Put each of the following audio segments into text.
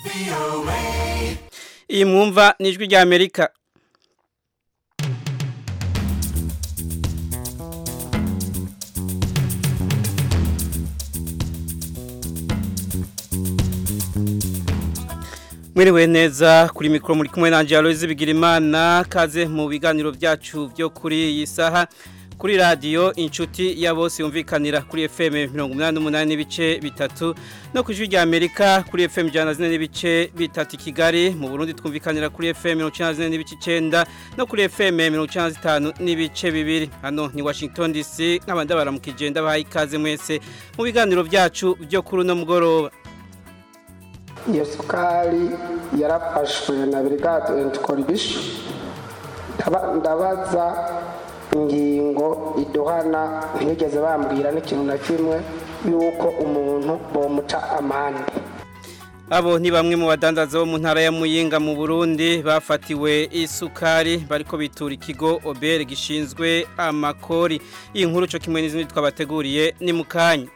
iyi mwumva ni ijwi rya amerika mwiriwe neza kuri mikoro muri kumwe na Aloise Bigirimana kaze mu biganiro byacu byo kuri iyi saha kuri radiyo inshuti ya bose yumvikanira kuri FM 88 n'ibice bitatu no ku ijwi rya Amerika kuri FM 104 n'ibice bitatu Kigali mu Burundi twumvikanira kuri FM 94 n'ibice 9 no kuri FM 95 n'ibice bibiri hano ni Washington DC nk'abandi baramukije ndabahaye ikaze mwese mu biganiro byacu byo kuri no mugoroba iyo sukari yarafashwe na brigade and coalition ndabaza ingingo iduhana ntibigeze bambwira n'ikintu na kimwe yuko umuntu bomuca amande abo ni bamwe mu badandaza bo mu ntara ya muyinga mu burundi bafatiwe isukari bariko bitura ikigo obere gishinzwe amakori iyi nkuru cyo kimwe n'izindi twabateguriye ni mu kanya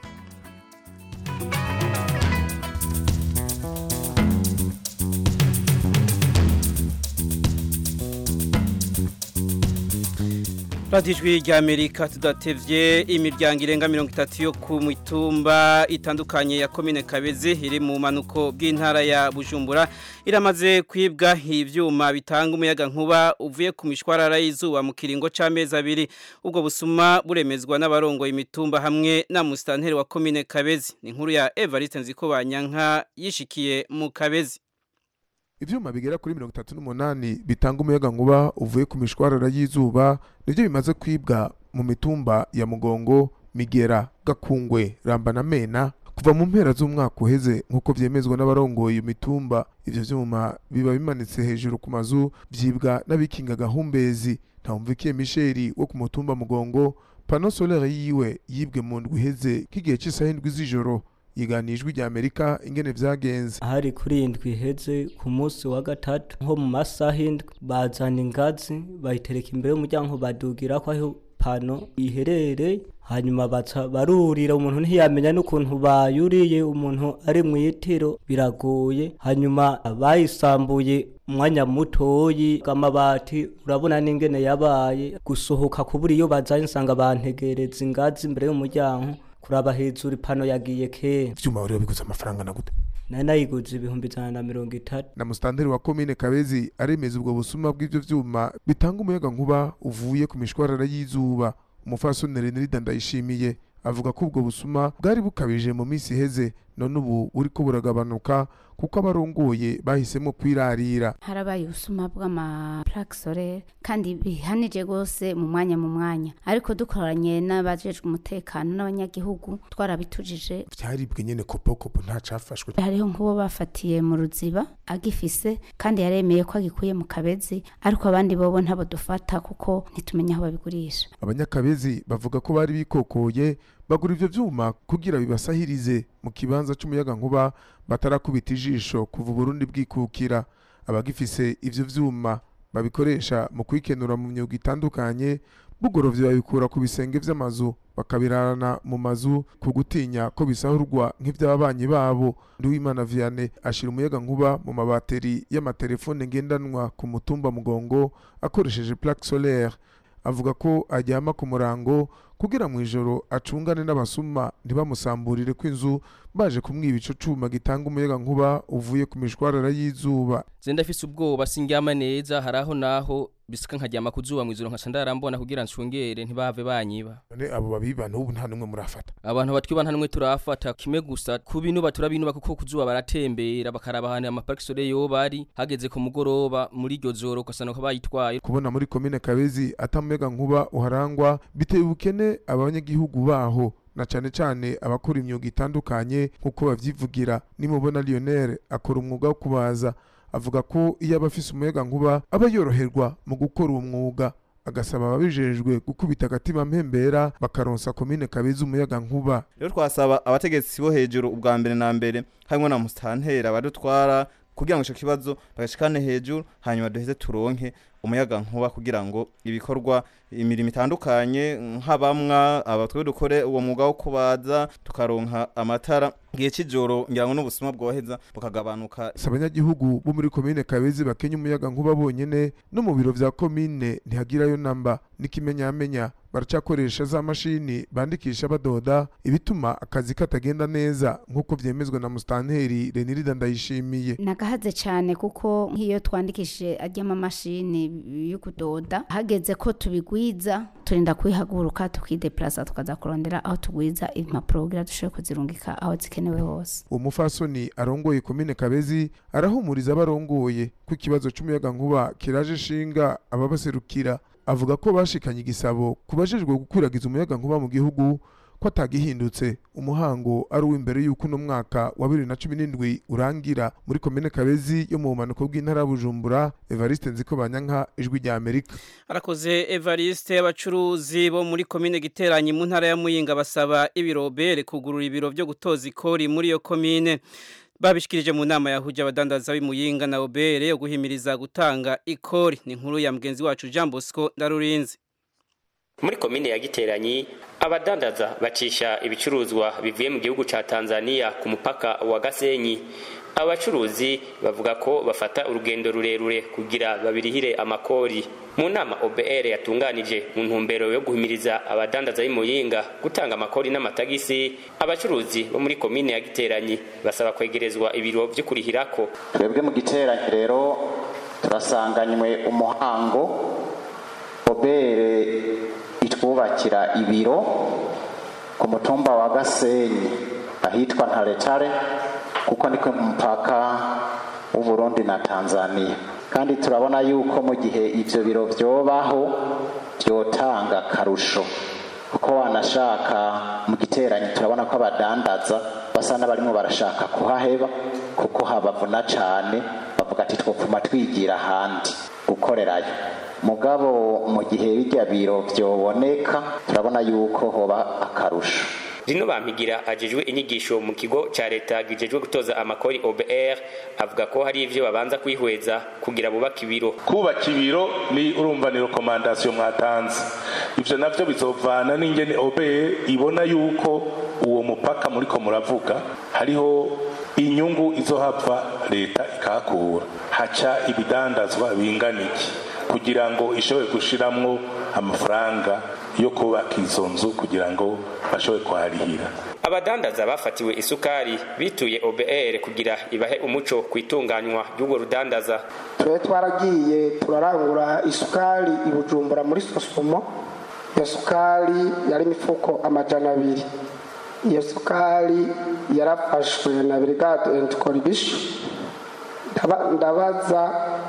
Radijwi rya Amerika tudatevye imiryango irenga 30 yo ku mitumba itandukanye ya commune Kabezi iri mu manuko bw'intara ya Bujumbura iramaze kwibwa ivyuma bitanga umuyaga nkuba uvuye ku mishwarara y'izuba mu kiringo c'amezi abiri ubwo busuma buremezwa n'abarongo imitumba hamwe na mustanteri wa commune Kabezi ni inkuru ya Evariste Nzikobanyanka yishikiye mu Kabezi ivyuma bigera kuri mirongo itatu n'umunani bitanga umuyaga nkuba uvuye ku mishwarara y'izuba nivyo bimaze kwibwa mu mitumba ya mugongo migera gakungwe ramba na mena kuva mu mpera z'umwaka uheze nk'uko vyemezwa n'abarongoye iyo mitumba ivyo vyuma biba bimanitse hejuru ku mazu vyibwa n'abikinga gahumbezi ntawumvikiye misheri wo ku mutumba mugongo pano solaire yiwe yibwe mu ndwi iheze k'igihe c'isaha indwi z'ijoro yiganijwe rya Amerika ingene vyagenze hari kuri indwi iheze ku munsi wa gatatu nko mu masaha indwi bazana ingazi bayitereka imbere y'umuryango badugira ko aho pano iherereye hanyuma baca barurira umuntu ntiyamenya n'ukuntu bayuriye umuntu ari mu itiro biragoye hanyuma bayisambuye umwanya mutoyi amabati urabona n'ingene yabaye gusohoka kubura iyo bazanye nsanga bantegereza ingazi imbere y'umuryango kuraba hejuru ipano yagiye kera ivyuma rero biguze amafaranga na gute nari nayiguze ibihumbi ijana na mirongo itatu na mustanteri wa komine kabezi aremeza ubwo busuma bw'ivyo vyuma bitanga umuyaga nkuba uvuye ku mishwarara y'izuba umufasoni renirida ndayishimiye avuga ko ubwo busuma bwari bukabije mu minsi iheze none ubu buriko buragabanuka kuko abarongoye bahisemo kwirarira harabaye ubusuma bw'amaplaque solaire kandi bihanije rwose mu mwanya mu mwanya ariko dukoranye n'abajejwe umutekano n'abanyagihugu twarabitujije vyaribwe nyene kopokopo nta cafashwe hariho nk'uwo bafatiye mu ruziba agifise kandi yaremeye ko agikuye mu kabezi ariko abandi bobo ntabo dufata kuko ntitumenya aho babigurisha abanyakabezi bavuga ko bari bikokoye bagura ivyo vyuma kugira bibasahirize mu kibanza c'umuyaga nkuba batarakubita ijisho kuva Burundi bwikukira abagifise ivyo vyuma babikoresha mu kwikenura mu myuga itandukanye bugorovye babikura ku bisenge vy'amazu bakabirarana mu mazu ku gutinya ko bisahurwa nk'ivy'ababanyi babo Nduwimana Vianney ashira umuyaga nkuba mu mabateri y'amatelefone ngendanwa ku mutumba mugongo akoresheje plaque solaire avuga ko ajyama ku murango kugira mu ijoro acungane n'abasuma ntibamusamburire ko inzu baje kumwiba ico cuma gitanga umuyaga nkuba uvuye ku mishwarara y'izuba zenda afise ubwoba sindyama neza haraho naho bisika nkaryama kuzuba mu ijoro nkaca ndarambona kugira ncungere ntibave banyiba none abo babiba n'ubu nta numwe murafata abantu batwiba nta numwe turafata kimwe gusa ku binuba turabinuba kuko kuzuba baratembera bakaraba ahantu amaparike sole yoba ari hageze ku mugoroba muri iryo joro ugasanga ko bayitwaye kubona muri komine kabezi atamuyaga nkuba uharangwa biteye ubukene abanyagihugu baho na cane cane abakora imyuga itandukanye nk'uko bavyivugira nimubona Lionel akora umwuga wo kubaza avuga ko iyo aba afise umuyaga nkuba aba yoroherwa mu gukora uwo mwuga agasaba ababijejwe gukubita agatima mpembera bakaronsa komine kabeza umuyaga nkuba rero twasaba abategetsi bo hejuru ubwa mbere na mbere harimo na musitantera badutwara kugira ngo ico kibazo bagashikane hejuru hanyuma duheze turonke umuyaga nkuba kugira ngo ibikorwa imirimo itandukanye nk'abamwa abatwe dukore uwo mwuga wo kubaza tukaronka amatara gihe c'ijoro ngira ngo n'ubusuma bwoheza bukagabanuka si abanyagihugu bo muri komine kabezi bakenya umuyaga nkuba bonyene no mu biro vya komine ntihagirayo namba n'ikimenyamenya baracakoresha za mashini bandikisha badoda ibituma akazi katagenda neza nk'uko vyemezwa na mustanteri renirida ndayishimiye nagahaze cyane kuko nk'iyo twandikishije ary'amamashini yo kudoda hageze ko tubigwiza turinda kubihaguruka tukideplaza tukaza kurondera aho tugwiza impapuro kugira dushobore kuzirungika aho zikenewe hose uwo mufasoni arongoye komine kabezi arahumuriza abarongoye ko ikibazo c'umuyaga nkuba kiraje ishinga ababaserukira avuga ko bashikanye igisabo ku bajejwe gukwiragiza umuyaga nkuba mu gihugu ko atagihindutse umuhango ari uw'imbere y'uko uno mwaka wa bibiri na cumi n'indwi urangira muri komine kabezi yo mu bumanuko bw'intara ya bujumbura evariste nziko banyanka ijwi rya amerika arakoze evariste abacuruzi bo muri komine giteranyi mu ntara ya muyinga basaba ibirobere kugurura ibiro byo gutoza ikori muri iyo komine babishikirije mu nama yahuje abadandaza b'imuyinga na obere yo guhimiriza gutanga ikori ni inkuru ya mugenzi wacu Jean Bosco Ndarurinzi muri komine ya giteranyi abadandaza bacisha ibicuruzwa bivuye mu gihugu ca Tanzania ku mupaka wa Gasenyi abacuruzi bavuga ko bafata urugendo rurerure kugira babirihire amakori mu nama OBR yatunganije mu ntumbero yo guhimiriza abadandaza b'imuyinga gutanga amakori n'amatagisi abacuruzi bo muri komine ya giteranyi basaba kwegerezwa ibiro vyo kurihirako twebwe mu giteranyi rero turasanganywe umuhango obere itwubakira ibiro ku mutumba wa gasenyi ahitwa ntaretare kuko niko mu mupaka w'uburundi na tanzania kandi turabona yuko mu gihe ivyo biro vyobaho vyotanga akarusho kuko wanashaka mu giteranyi turabona ko abadandaza basa n'abarimo barashaka kuhaheba kuko habavuna cane bavuga ati twopfuma twigira ahandi gukorerayo mugabo mu gihe bijya biro vyoboneka turabona yuko hoba akarusho Rino bampigira ajejwe inyigisho mu kigo ca leta gijejwe gutoza amakori OBR avuga ko hari ivyo babanza kwihweza kugira bubaka ibiro kubaka ibiro ni urumva ni recommandation mwatanze ivyo navyo bizovana n'ingene OBR ibona yuko uwo mupaka muriko muravuga hariho inyungu izohava leta ikahakura haca ibidandazwa bingana iki kugira ngo ishobore gushiramwo amafaranga yo kubaka izo nzu kugira ngo bashobore kuharihira abadandaza bafatiwe isukari bituye OBR kugira ibahe umuco ku itunganywa ry'urwo rudandaza twe twaragiye turarangura isukari i bujumbura muri sosumo iyo sukari yari imifuko amajana abiri iyo sukari yarafashwe na brigade and coalition ndabaza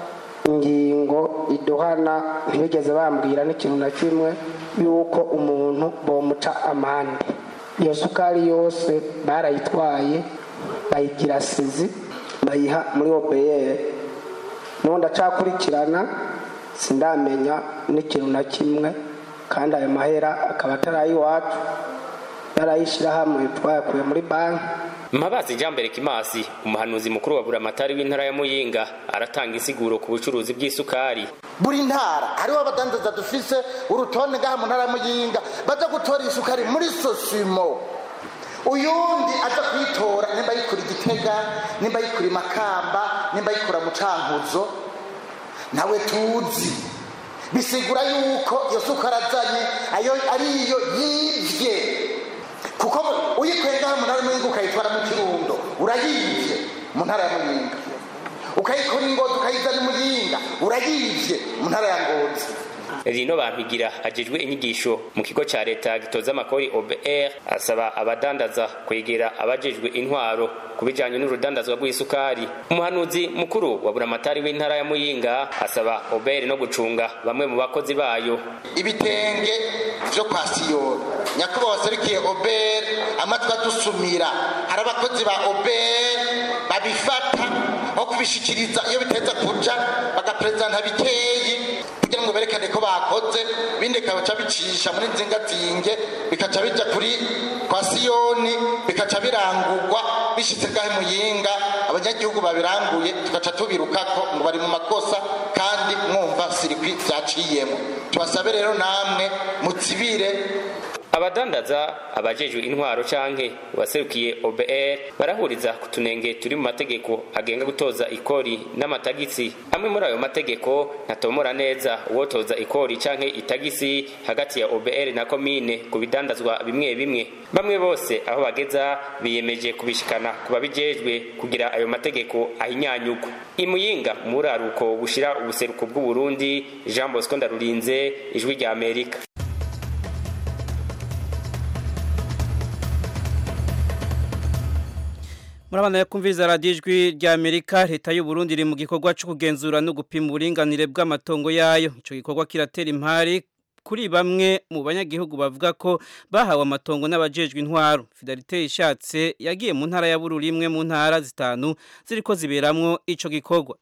ingingo iduhana ntibigeze bambwira n'ikintu na kimwe yuko umuntu bomuca amande iyo sukari yose barayitwaye bayigira sizi bayiha muri obeyeri n'ubu ndacakurikirana sindamenya n'ikintu na kimwe kandi ayo mahera akaba atari ay'iwacu yarayishyirahamwe twayakuye muri banki Mabazi Jambere Kimasi umuhanuzi mukuru wa Buramatari w'intara ya Muyinga aratanga insiguro ku bucuruzi bw'isukari buri ntara hariho abadandaza dufise urutonde ngaha mu ntara ya Muyinga baza gutora isukari muri Sosimo uyundi aza kuyitora nimba yikura igitega nimba yikura makamba nimba yikura mu cankuzo nawe tuzi bisigura yuko iyo sukari azanye ayo ariyo yivye kuko uyikuye ngaha mu ntara y'umuyinga ukayitwara mu kirundo urayivye mu ntara ya muyinga ukayikora ingozi ukayizana imuyinga urayivye mu ntara ya ngozi Rino bampigira ajejwe inyigisho mu kigo ca leta gitoza amakori OBR asaba abadandaza kwegera abajejwe intwaro kubijanye n'urudandazwa rw'isukari umuhanuzi mukuru wa buramatari w'intara ya Muyinga asaba OBR no gucunga bamwe mu bakozi bayo ibitenge vyo kwa siyoni nyakubahwa waserukiye OBR amatwi adusumira hari abakozi ba OBR babifata aho kubishikiriza iyo biteza kuja bagaperezanta bikeyi kugira ngo berekane ko bakoze bindi bikaca bicisha muri nzingazinge bikaca bija kuri kwa siyoni bikaca birangurwa bishitse gahe muyinga abanyagihugu babiranguye tugaca tubirukako ngo bari mu makosa kandi mwumva sirikwi byaciyemo tubasabe rero namwe mutsibire abadandaza abajejwe intwaro canke waserukiye OBR barahuriza ku tunenge turi mu mategeko agenga gutoza ikori n'amatagisi amwe muri ayo mategeko ntatomora neza uwotoza ikori canke itagisi hagati ya OBR na komine ku bidandazwa bimwe bimwe bamwe bose aho bageza biyemeje kubishikana ku babijejwe kugira ayo mategeko ahinyanyugwa imuyinga muri aruko bushira ubuseruko bw'u Burundi Jean Bosco Ndarurinze ijwi rya Amerika Murabana ya kumviriza radio ijwi rya Amerika leta y'u Burundi iri mu gikorwa cyo kugenzura no gupima uburinganire bw'amatongo yayo ico gikorwa kiratera impari kuri bamwe mu banyagihugu bavuga ko bahawe amatongo n'abajejwe intwaro Fidelite ishatse yagiye mu ntara ya Bururi imwe mu ntara zitanu ziriko ziberamwo ico gikorwa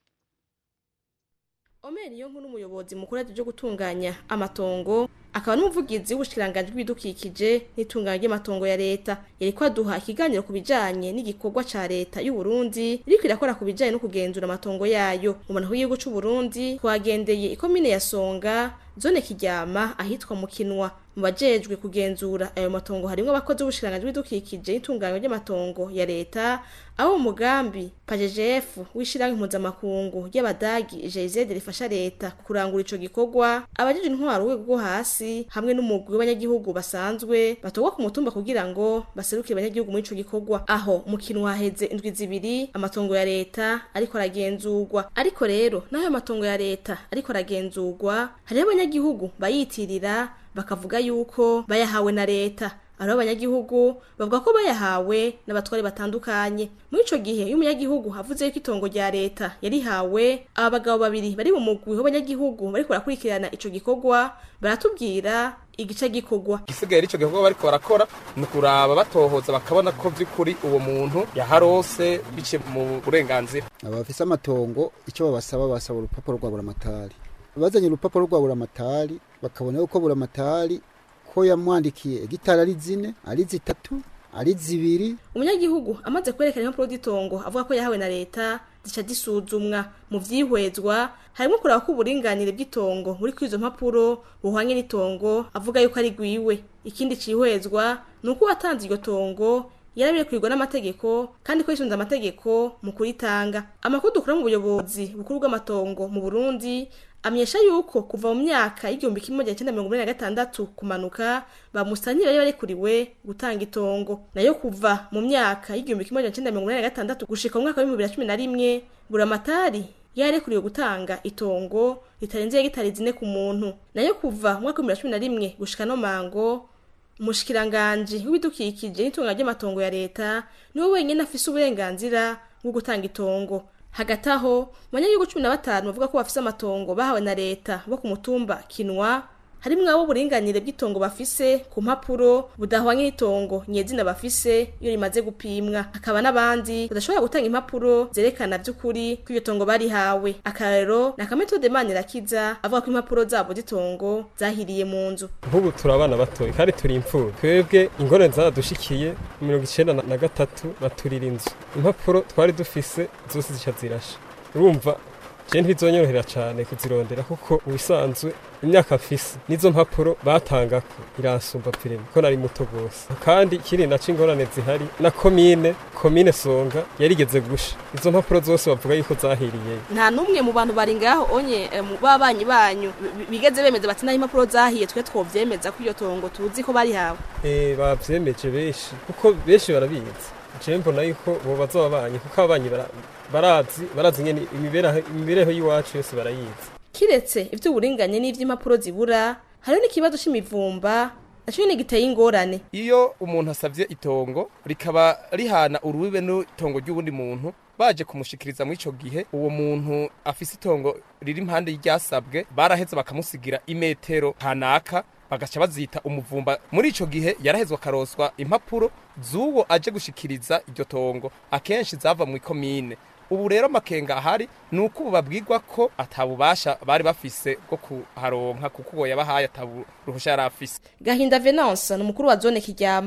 Omer yo nkuru umuyobozi mukuru byo gutunganya amatongo akaba n'umuvugizi w'ubushikiranganje bw'ibidukikije n'itunganya ry'amatongo ya leta yariko aduha ikiganiro ku bijanye n'igikorwa ca leta y'u Burundi iriko irakora ku bijanye no kugenzura amatongo yayo mu mantu y'igihugu c'u Burundi twagendeye ikomine ya Songa zone kiryama ahitwa mu kinwa mu bajejwe kugenzura ayo matongo harimwo abakozi b'ubushikiranganje bw'ibidukikije n'itunganya ry'amatongo ya leta abo mu mugambi PAJEJF w'ishirahamwe mpuzamakungu ry'abadagi GIZ rifasha leta kurangura ico gikorwa abajejwe intwaro rwego rwo hasi hamwe n'umugwi w'abanyagihugu basanzwe batogwa ku mutumba kugira ngo baserukire abanyagihugu muri ico gikorwa aho mu kintu haheze indwi zibiri amatongo ya leta ariko aragenzurwa ariko rero naho ayo matongo ya leta ariko aragenzurwa hariho abanyagihugu bayitirira bakavuga yuko bayahawe na leta ariho abanyagihugu bavuga ko bayahawe n'abatware batandukanye muri ico gihe iyo umunyagihugu avuze yuko itongo rya leta yarihawe aba bagabo babiri bari mu mugwi w'abanyagihugu bariko barakurikirana ico gikorwa baratubwira igice gikorwa igisigaye ico gikorwa bariko barakora ni ukuraba batohoza bakabona ko vy'ukuri uwo muntu yaharose biciye mu burenganzira abafise amatongo icyo babasaba basaba urupapuro rwa buramatari bazanye urupapuro rwa buramatari bakabona yuko buramatari ko yamwandikiye hegitari ari zine ari zitatu ari zibiri umunyagihugu amaze kwerekana impapuro z'itongo avuga ko yahawe na leta zica zisuzumwa mu vyihwezwa harimo kuraba ko uburinganire bw'itongo muri kwizo mpapuro buhwanye n'itongo avuga yuko ari gwiwe ikindi cihwezwa ni uko watanze iryo tongo yarabirekurwa n'amategeko kandi ko yisunze amategeko mu kuritanga amakuru dukura mu buyobozi bukuru bw'amatongo mu Burundi amenyesha yuko kuva mu myaka y'igihumbi kimwe magana cyenda mirongo inani na gatandatu kumanuka bamusanye bari barekuriwe gutanga itongo nayo kuva mu myaka y'igihumbi kimwe magana cyenda mirongo inani na gatandatu gushika mu mwaka w'ibihumbi bibiri na cumi na rimwe buramatari yarekuriwe gutanga itongo ritarenze hegitari zine ku muntu nayo kuva mu mwaka w'ibihumbi bibiri na cumi na rimwe gushika no mango umushikiranganji w'ibidukikije n'itunga ry'amatongo ya leta niwe wenyine afise uburenganzira bwo gutanga itongo hagati aho mu banyagihugu cumi na batanu bavuga ko bafise amatongo bahawe na leta bo ku mutumba kinwa harimwo abo uburinganire bw'itongo bafise ku mpapuro budahwanye n'itongo nyezina bafise iyo rimaze gupimwa hakaba n'abandi badashobora gutanga impapuro zerekana vy'ukuri ko iryo tongo barihawe akarero ni akametode manirakiza avuga ko impapuro zabo z'itongo zahiriye mu nzu nk'ubu turi abana batoye kandi turi imfura twebwe ingorane zaradushikiye mirongo icenda na gatatu baturira inzu impapuro twari dufise zose zica zirasha urumva je ntibizonyorohera cane kuzirondera kuko ubisanzwe imyaka mfise nizo mpapuro batangako iransumba pirime ko nari muto gose kandi kiri naco ingorane zihari na komine komine songa yarigeze gusha izo mpapuro zose bavuga yuko zahiriye nta n'umwe mu bantu bari ngaho onye eh, mu babanyi banyu bi- bigeze bemeza bati naho impapuro zahiye twe twovyemeza ko iyo tongo tuzi ko barihawe eh bavyemeje benshi kuko benshi barabizi je mbona yuko bo bazobabanyi kuko ababanyi bara- barazi barazi nyene imibereho imibereho y'iwacu yose barayizi kiretse ivy'uburinganye n'ivy'impapuro zibura hariho n'ikibazo c'imivumba naco nyene giteye ingorane iyo umuntu asavye itongo rikaba rihana urubibe n'itongo ry'uwundi muntu baje kumushikiriza muri ico gihe uwo muntu afise itongo riri impande y'iryasabwe baraheza bakamusigira imetero hanaka bagaca bazita umuvumba muri ico gihe yarahezwa akaroswa impapuro z'uwo aje gushikiriza iryo tongo akenshi zava mu ikomine ubu rero amakenga ahari ni uko ubu babwirwa ko atabubasha bari bafise bwo kuharonka kuko uwo yabahaye ataburuhusha yari afise gahinda venance ni umukuru wa zone kiryama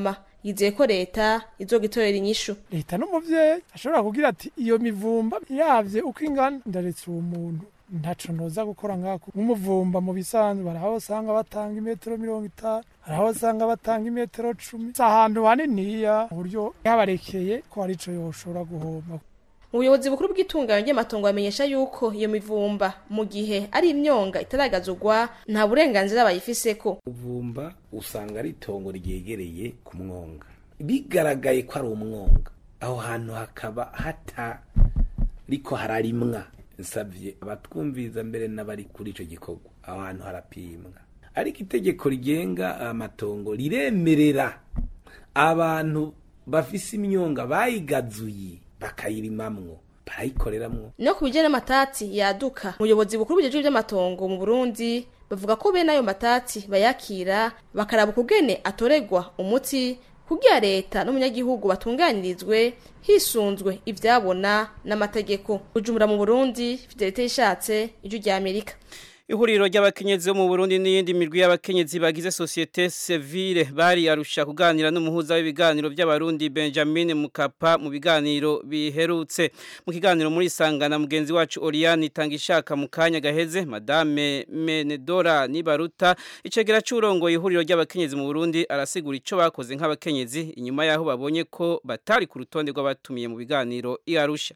yizeye ko leta izogitorera inyishu leta n'umuvyeyi ashobora kugira ati iyo mivumba yavye uko ingana ndaretse uwo muntu ntaco noza gukora ngako nk'umuvumba mu bisanzwe hari aho usanga batanga imetero mirongo itanu hari aho usanga batanga imetero cumi si ahantu haniniya mu buryo yabarekeye ko hari ico yoshobora guhomba ubuyobozi bukuru bw'itunganya ry'amatongo bamenyesha yuko iyo mivumba mu gihe ari imyonga itaragazurwa nta burenganzira bayifiseko uvumba usanga ari itongo ryegereye ku mwonga bigaragaye ko ari umwonga aho hantu hakaba hatariko hararimwa nsabye abatwumviza mbere n'abari kuri icyo gikorwa aho hantu harapimwa ariko itegeko rigenga amatongo riremerera abantu bafise imyonga bayigazuye bakayirimamwo barayikoreramwo no ku bijyanye n'amatati yaduka ubuyobozi bukuru bujejwe iby'amatongo mu burundi bavuga ko bene ayo matati bayakira bakaraba ukugene atoregwa umuti kugira leta n'umunyagihugu batunganirizwe hisunzwe ivyabona n'amategeko ujumura mu burundi fidelite yishatse ijwi rya amerika ihuriro ry'abakenyezi bo mu Burundi n'iyindi mirwi y'abakenyezi bagize societe civile bari arusha kuganira n'umuhuza w'ibiganiro by'abarundi Benjamin Mukapa mu biganiro biherutse mu kiganiro muri sangana mugenzi wacu Oriane Tangishaka mu kanya gaheze madame Menedora Nibaruta icegera cy'urongo ihuriro ry'abakenyezi mu Burundi arasigura ico bakoze nk'abakenyezi inyuma yaho babonye ko batari ku rutonde rw'abatumiye mu biganiro iarusha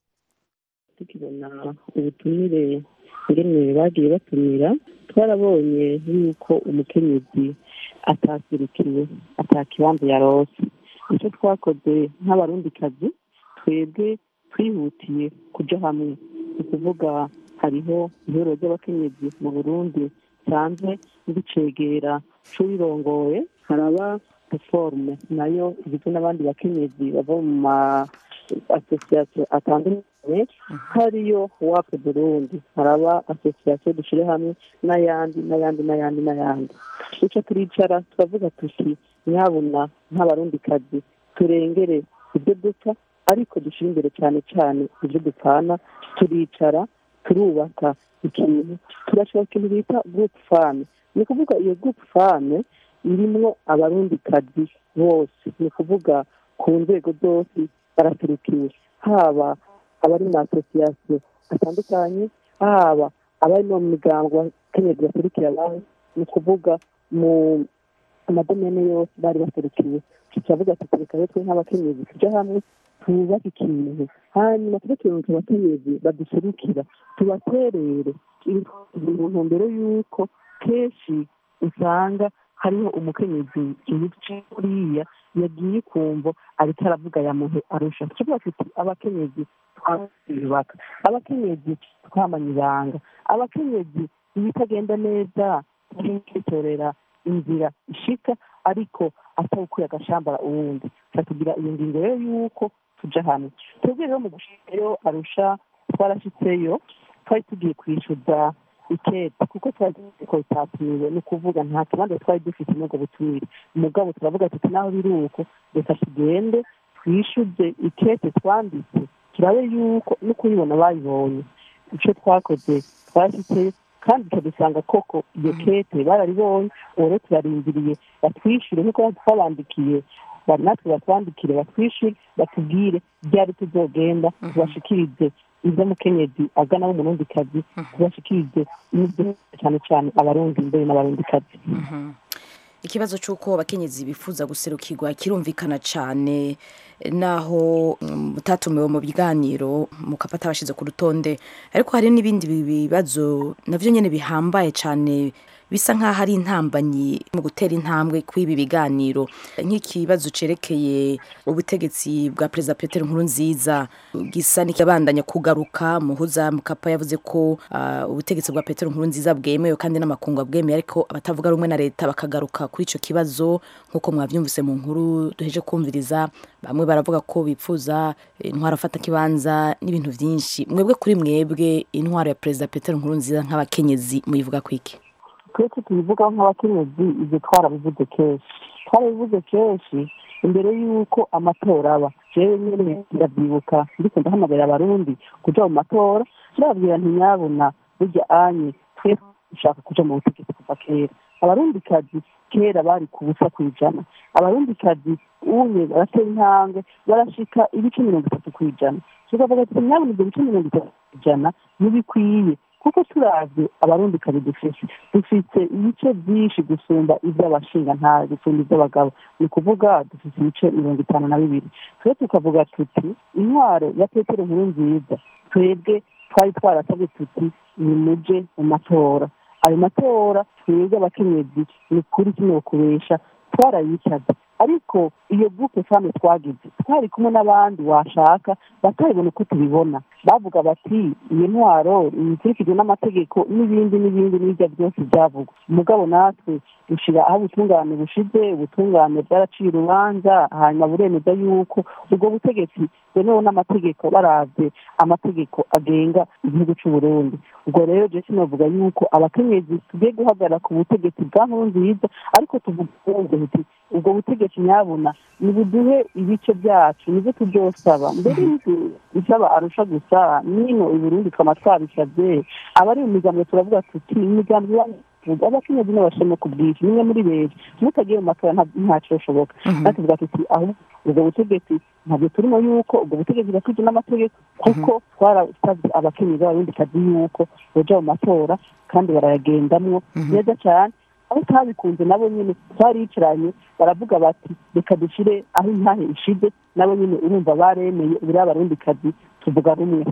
tukibona ubutumire ingene bagiye batumira twarabonye yuko umukenyezi atasirikiwe atakibanza yarose icyo twakoze nk'abarundikazi twebwe twihutiye kuja hamwe ni ukuvuga hariho ihuriro ry'abakenyezi mu burundi nsanzwe ndicegera c'uwirongoye haraba reforme nayo igizwe n'abandi bakenyezi bava mu ma asosiyasiyo atandukanye hariyo wapu burundi haraba asosiyasiyo dushyire hamwe n'ayandi n'ayandi n'ayandi n'ayandi duca turicara turavuga tuti nyabuna nk'abarundikazi turengere ibyo dupfa ariko dushyire imbere cyane cyane ibyo dupfana turicara turubaka ikintu turashaka ikintu bita gurupe fame ni ukuvuga iyo gurupe fame irimwo abarundikazi bose ni ukuvuga ku nzego zose baraturukiwe haba abari mu asosiyasiyo atandukanye haba abari no mu miryango abakenyezi baserukira abandi ni ukuvuga mu amadomene yose bari baserukiwe turavuga ati reka rero twe nk'abakenyezi tujya hamwe twubake ikintu hanyuma tujye turunga abakenyezi baduserukira tubaterere mu ntumbero y'uko kenshi usanga hariho umukenyezi yicaye kuriya yagiye kumva ariko aravuga yamuhe arusha tuvuga tuti abakenyezi twiyubaka abakenyezi twamanye ibanga abakenyezi ibitagenda neza twitorera inzira ishika ariko atawukuye agashambara uwundi tugira iyo ngingo rero y'uko tuja hamwe twebwe rero mu gushika rero arusha twarashitseyo twari tugiye kwishyuza ikete kuko twari ko bitatumiwe ni ukuvuga nta kibanza twari dufite n'ubwo butumire umugabo turavuga tuti naho biri uko reka tugende twishyuze ikete twanditse turabe yuko no kuyibona bayibonye icyo twakoze twashyizeyo kandi tukadusanga koko iyo kete bararibonye ubu rero turarindiriye batwishyure nk'uko twabandikiye natwe batwandikire batwishyure batubwire byari tuzogenda tubashikirize ibyo mukenyezi agana w'umurundikazi tubashikirize n'ibyo cyane cyane abarundi mbere n'abarundikazi ikibazo cy'uko abakenyezi bifuza guserukirwa kirumvikana cyane naho mutatumiwe mu biganiro mukafata abashyize ku rutonde ariko hari n'ibindi bibazo nabyo nyine bihambaye cyane bisa nk'aho ari intambanyi mu gutera intambwe kw'ibi biganiro nk'ikibazo cyerekeye ubutegetsi bwa perezida Petero Nkurunziza gisa n'ikibandanya kugaruka muhuza mukapa yavuze ko uh, ubutegetsi bwa Petero Nkurunziza bwemewe kandi n'amakungu bwemewe ariko abatavuga rumwe na leta bakagaruka kuri icyo kibazo nk'uko mwabyumvise mu nkuru duheje kumviriza bamwe baravuga ko bipfuza intwaro afata kibanza n'ibintu byinshi mwebwe kuri mwebwe intwaro ya perezida Petero Nkurunziza nk'abakenyezi muyivuga kwiki twese tubivugaho nk'abakenyezi ibyo twarabivuze kenshi twarabivuze kenshi imbere y'uko amatora aba jewe nyine ndabyibuka ndiko ndahamagarira abarundi kuja mu matora ndababwira ntinyabona burya anye twese dushaka kuja mu butegetsi kuva kera abarundikazi kera bari ku busa ku ijana abarundikazi uye baratera intambwe barashika ibice mirongo itatu ku ijana tukavuga ati nyabona ibyo bice mirongo itatu ku ijana ntibikwiye kuko turavye abarundikazi dufise dufite ibice byinshi gusumba iby'abashinga nta gusumba iby'abagabo ni ukuvuga dufite ibice mirongo itanu na bibiri twe tukavuga tuti intwaro ya petero nkuru nziza twebwe twari twarasabye tuti nimuje mu matora ayo matora twebwe abakenyezi ni ukuri kino kubesha twarayicaga ariko iyo gupe fame twagize twari kumwe n'abandi washaka batabibona uko tubibona bavuga bati iyo ntwaro ikurikijwe n'amategeko n'ibindi n'ibindi n'ibyo byose byavugwa umugabo natwe dushyira aho ubutungane bushize ubutungane bwaraciye urubanza hanyuma buremeza yuko ubwo butegetsi bwemewe n'amategeko barabye amategeko agenga igihugu cy'u Burundi ubwo rero je sinavuga yuko abakenyezi tugiye guhagarara ku butegetsi bwa nkuru nziza ariko tuvuga tuti ubwo butegetsi nyabuna nibuduhe ibice byacu nibyo tubyosaba mbere y'uko bisaba arusha gusa nino i Burundi twama twabisabye abari mu migambo turavuga tuti imigambi tuvuga abakenyezi n'abashema ku bwinshi nimwe muri benshi mutagiye mu matora ntaco bishoboka natuvuga tuti ahubwo ubwo butegetsi ntabwo turimo yuko ubwo butegetsi bwakwijwe n'amategeko kuko twarasabye abakenyezi b'abarundi kazi yuko boja mu matora kandi barayagendamwo neza cyane aho utabikunze nabo nyine twaricaranye baravuga bati reka dushyire aho intahe ishize nabo nyine urumva baremeye buriya abarundi kazi tuvuga rumwe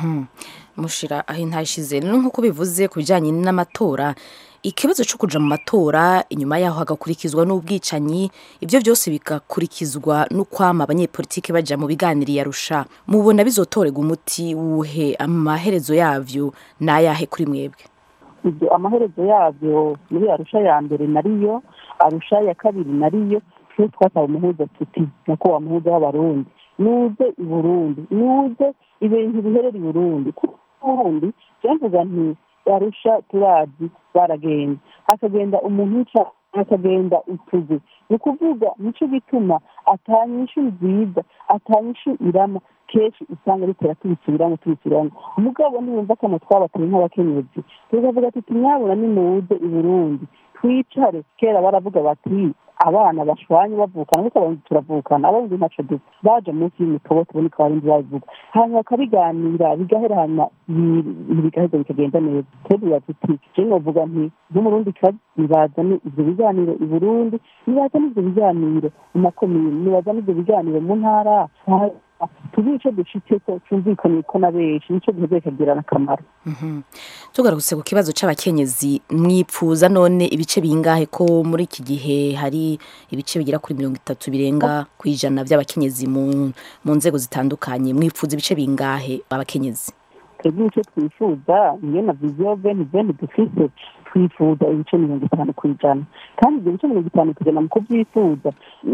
mushira aho intahe ishize rero nk'uko bivuze ku bijyanye n'amatora ikibazo cyo kuja mu matora inyuma yaho hagakurikizwa n'ubwicanyi ibyo byose bigakurikizwa n'ukwama abanyepolitiki baja mu biganiro yarusha mubona bizotorega umuti wuhe amaherezo yavyo n'ayahe kuri mwebwe ibyo amaherezo yabyo muri arusha ya mbere nariyo arusha ya kabiri nariyo twe twasaba umuhuza tuti nako wa muhuza w'abarundi nuze i burundi nuze ibintu biherera i burundi kuko ubundi mvuga nti arusha turazi baragenda hakagenda umuntu yica hakagenda utuzu ni ukuvuga nicyo gituma atanyishu nziza atanyishu irama kenshi usanga bitera tubisubiramo tubisubiramo umugabo niyumva ko twabateye nk'abakenyezi tukavuga tuti mwabona nimuze i burundi twicare kera baravuga bati abana bashwanye bavukana kuko abarundi turavukana abarundi ntaco dupfa baje munsi y'imitobo tubona ko abarundi babivuga hanyuma bakabiganira bigahera hanyuma bigaheza bikagenda neza twebwe tuti je novuga nti nk'umurundi kazi nibazane ivyo biganiro i burundi nibazane ivyo biganiro mu makomine nibazane ivyo biganiro mu ntara tuzi ico dushitseko cumvikaniye ko na benshi nico giheze kikagirana akamaro tugarutse ku kibazo c'abakenyezi mwipfuza none ibice bingahe ko muri iki gihe hari ibice bigera kuri mirongo itatu birenga ku ijana by'abakenyezi mu mu nzego zitandukanye mwipfuza ibice bingahe abakenyezi twebwe icyo twifuza niyo na viziyo veni veni dufise twifuza ibice mirongo itanu ku ijana kandi ibyo bice mirongo itanu ku ijana mu kubyifuza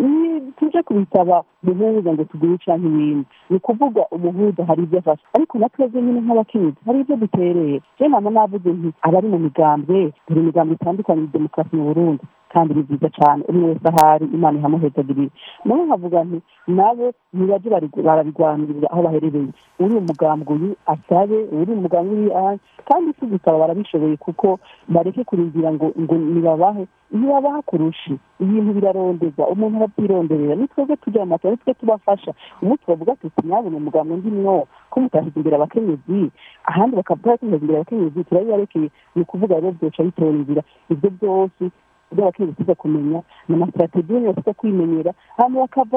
tuje kubisaba umuhuza ngo tugure canke ibindi ni ukuvuga umuhuza hari ibyo afasha ariko na twebwe nyine nk'abakenyezi hari ibyo dutereye je nama navuze nti abari mu migambwe dore imigambo itandukanye ya demokarasi mu burundi kandi ni byiza cyane umwe wese ahari imana ihamuhezagirira nawe nkavuga nti nabo ntibaje barabigwanirira aho baherereye uri umugambwe uyu asabe uri umugambwe uri ahandi kandi si gusaba barabishoboye kuko bareke kurindira ngo ngo nibabahe ntibabaha kurusha ibintu birarondeza umuntu arabyironderera ni twebwe tujya mu matora ni twe tubafasha ubu tubavuga tuti nyabona umugambwe ndimwo ko mutashyize imbere abakenyezi ahandi bakavuga ko imbere abakenyezi turabibarekeye ni ukuvuga rero byoca bitora inzira ibyo byose ibyo abakenyezi tuza kumenya ni amasitrategi nyine bafite kwimenyera hanyuma bakava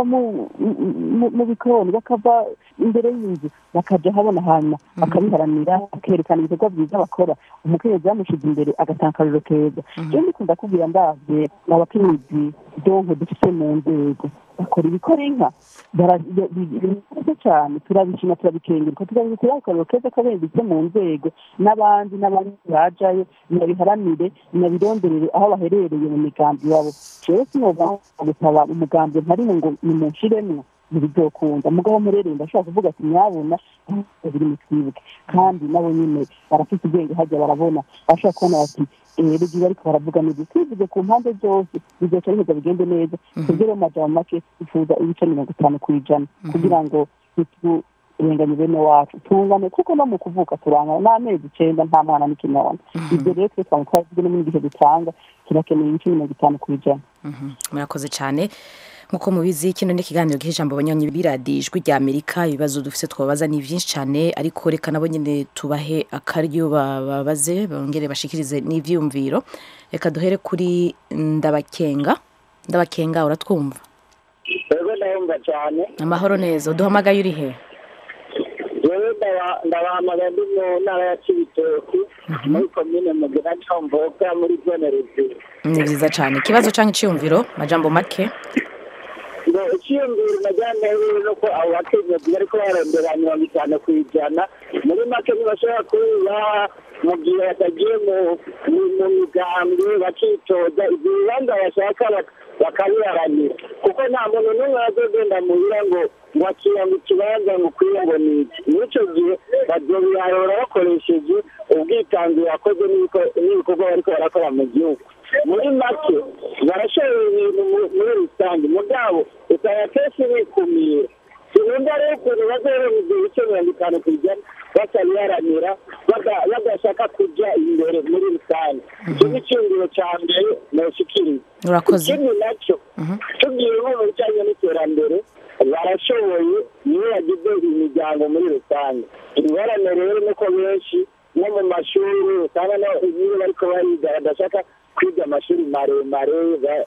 mu bikoni bakava imbere y'inzu bakaja habona hanyuma bakabiharanira bakerekana ibikorwa byiza bakora umukenyezi yamushize imbere agatanga akariro keza rero ndikunda kubwira ndavye abakenyezi donko dufite mu nzego bakora ibikora inka barabizi cyane turabishima turabikenguruka tukabikora akariro keza kabenditse mu nzego n'abandi n'abandi bajayo nabiharanire nabironderere aho baherereye mu migambi yabo jewe sinova gusaba umugambi ntarimo ngo nimunshiremwo ntibizokunda mugabo murereye ndashobora kuvuga ati nyabona biri mu twibuke kandi nabo nyine barafite ubwenge hajya barabona bashobora kubona bati rero ibyo bariko baravuga neza twivuze ku mpande zose bizoca biheza bigende neza tubwire mu majambo make twifuza ibice mirongo itanu ku ijana kugira ngo urenganya bene wacu tungane kuko no mu kuvuka turangana n'amezi icenda nta mwana n'ikinono ibyo rero twe twaba twazwi no mu gihe dutanga kirakeneye ibice mirongo itanu ku ijana murakoze cyane nk'uko mubizi kino ni ikiganiro ijambo abanywanyi biradiyo ijwi rya amerika ibibazo dufite twabaza ni byinshi cyane ariko reka nabo nyine tubahe akaryo babaze bongere bashikirize n'ibyiyumviro reka duhere kuri ndabakenga ndabakenga uratwumva rero ndabumva cyane amahoro neza uduhamagaye uri he rero ndabahamagara ndi mu ntara ya kibitoki muri komine mugina comboga muri zone ruguru ni byiza cyane ikibazo cyangwa icyiyumviro majambo make ngo icyiyumviro najyana rero ni uko abo bakenyezi bariko barondera mirongo itanu ku ijana muri make ntibashobora kubibaha mu gihe batagiye mu mu migambwe bakitoza ibyo bibanza bashaka bakabiharanira kuko nta muntu n'umwe azogenda muhira ngo ngo akira ngo ikibanza ngo ukwiye ngo ni iki n'icyo gihe bazobiharura bakoresheje ubwitanzi bakoze n'ibikorwa bariko barakora mu gihugu muri make barashoboye ibintu muri rusange mugabo usanga kenshi bikumira sinumva rero ukuntu bazoronka ibyo bice mirongo itanu ku ijana batabiharanira badashaka kujya imbere muri rusange icyo ni icyumviro cya mbere noshikiriza urakoze ikindi nacyo tugiye nko mu bijyanye n'iterambere barashoboye niyo yagize imiryango muri rusange ingorane rero nuko benshi no mu mashuri usanga iyo bariko bariga badashaka kwiga amashuri maremare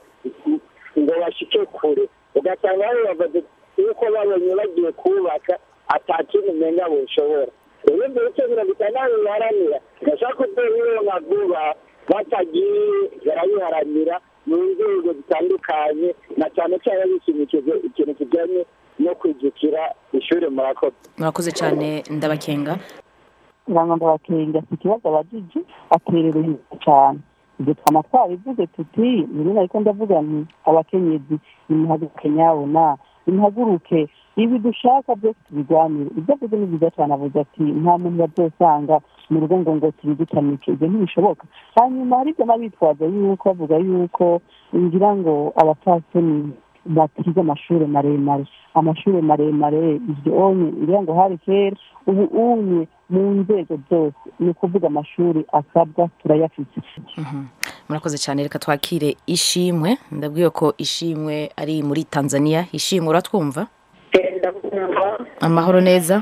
ngo bashike kure ugasanga bababaze yuko babonye bagiye kubaka atakintu umenga bushobora rero ibyo bice mirongo itandatu biharanira bashaka kuzobironka vuba batagiye barabiharanira mu nzego zitandukanye na cyane cyane bishimikije ikintu kijyanye no kwijukira ishuri murakoze murakoze cyane ndabakenga uranga ndabakenga si ikibazo abajiji aterera inyuma cyane ibyo twama twabivuze tuti nyine ariko ndavuga nti abakenyezi nimuhaguruke nyabona nimuhaguruke ibi dushaka byose tubigwanire ibyo avuze ni byiza cyane avuze ati nta muntu bazosanga mu rugo ngo ngo tubidutamike ibyo ntibishoboka hanyuma hari ibyo n'abitwaza yuko bavuga yuko ngira ngo abapfasoni batize amashuri maremare amashuri maremare ibyo onye ngira ngo hari kera ubu unye mu nzego zose ni ukuvuga amashuri asabwa turayafite murakoze cyane reka twakire ishimwe ndabwiye ko ishimwe ari muri tanzania ishimwe uratwumva amahoro neza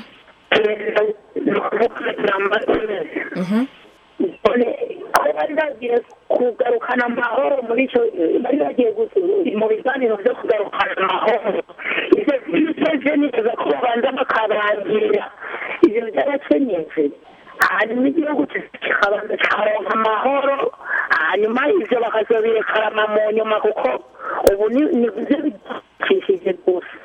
bari bagiye kugarukana amahoro muri icyo bari bagiye mu biganiro byo kugarukana amahoro ibyo byose neza ko babanza bakabangira ibyo by'abakenyezi hanyuma igihugu kikabanza kikaronka amahoro hanyuma ibyo bakazobirekarama mu nyuma kuko ubu ni byo bidakishije gusa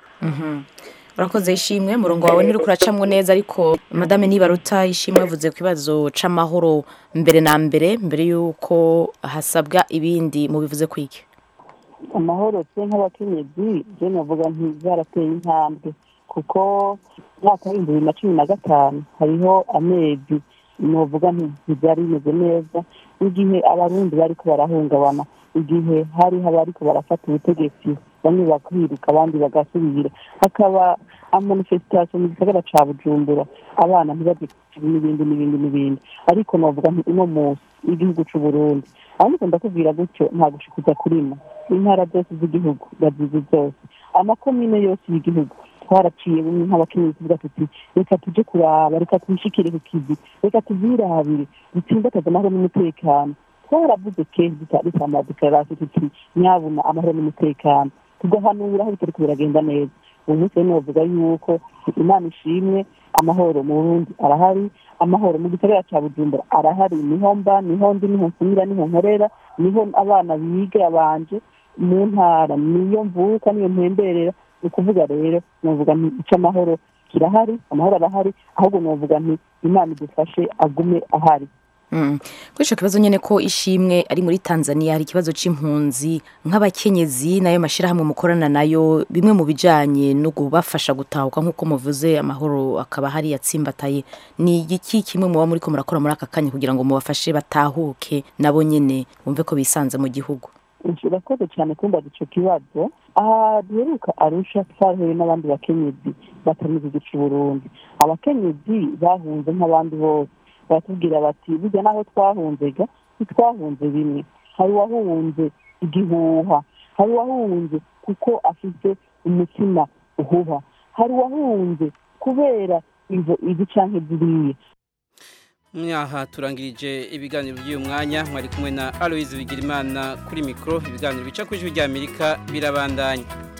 urakoze ishimwe murongo wawe ntiri kuracamwo neza ariko madame nibaruta ishimwe yavuze ku kibazo c'amahoro mbere na mbere mbere y'uko hasabwa ibindi mubivuze kwiki amahoro twe nk'abakenyezi je navuga nti zarateye intambwe kuko mwaka w'ibihumbi bibiri na cumi na gatanu hariho amezi novuga nti ntibyari bimeze neza igihe abarundi bariko barahungabana igihe hariho abariko barafata ubutegetsi bamwe bakwiruka abandi bagasubira hakaba amanifestation mu gisagara ca bujumbura abana ntibaje n'ibindi n'ibindi n'ibindi ariko novuga nti uno munsi igihugu c'uburundi ariko ndakubwira gutyo nta gushikuza kurima intara zose z'igihugu bazizi zose amakomine yose y'igihugu twaraciye bumwe nk'abakenyezi tuvuga tuti reka tuje kuraba reka twishikire ku kizi reka tuzirabire dutsimbataze amahoro n'umutekano twaravuze kenshi dutanga dekararasiyo tuti nyabuna amahoro n'umutekano tugahanura aho bitariko biragenda neza ubu munsi rero novuga yuko imana ishimwe amahoro mu burundi arahari amahoro mu gisagara ca bujumbura arahari niho mba niho ndi niho nsumira niho nkorera niho abana biga banje mu ntara niyo mvuka niyo mpemberera ni ukuvuga rero novuga nti ico amahoro kirahari amahoro arahari ahubwo novuga nti imana idufashe agume ahari kuri icyo kibazo nyine ko ishimwe ari muri tanzania hari ikibazo cy'impunzi nk'abakenyezi nayo mashyirahamwe mukorana nayo bimwe mu bijyanye no kubafasha gutahuka nk'uko muvuze amahoro akaba hari yatsimbataye ni iki kimwe muba muri ko murakora muri aka kanya kugira ngo mubafashe batahuke nabo nyine bumve ko bisanze mu gihugu urakoze cyane kumbaza icyo kibazo aha duheruka arusha twahuye n'abandi bakenyezi batamize igica Burundi abakenyezi bahunze nk'abandi bose baratubwira bati burya naho twahunzega ntitwahunze bimwe hari uwahunze igihuha hari uwahunze kuko afite umutima uhuha hari uwahunze kubera izo izi canke ziriya Mwaha turangirije ibiganiro by'uyu mwanya mwari kumwe na Aloise Bigirimana kuri mikro ibiganiro bica ku ijwi rya Amerika birabandanya